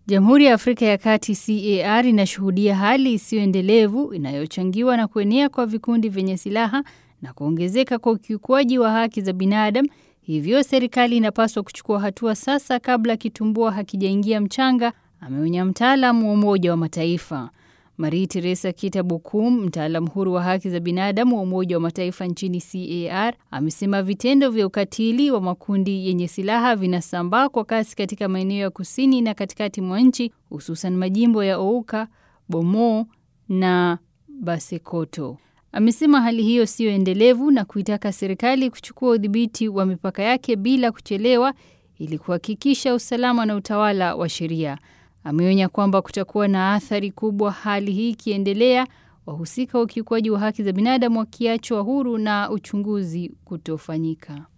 Jamhuri ya Afrika ya Kati CAR inashuhudia hali isiyoendelevu inayochangiwa na kuenea kwa vikundi vyenye silaha na kuongezeka kwa ukiukwaji wa haki za binadamu. Hivyo serikali inapaswa kuchukua hatua sasa kabla kitumbua hakijaingia mchanga, ameonya mtaalamu wa Umoja wa Mataifa. Marie Teresa Kita Bukum, mtaalamu huru wa haki za binadamu wa Umoja wa Mataifa nchini CAR, amesema vitendo vya ukatili wa makundi yenye silaha vinasambaa kwa kasi katika maeneo ya kusini na katikati mwa nchi, hususan majimbo ya Ouka, Bomo na Basekoto. Amesema hali hiyo siyo endelevu na kuitaka serikali kuchukua udhibiti wa mipaka yake bila kuchelewa ili kuhakikisha usalama na utawala wa sheria. Ameonya kwamba kutakuwa na athari kubwa hali hii ikiendelea, wahusika wa ukiukwaji wa haki za binadamu wakiachwa huru na uchunguzi kutofanyika.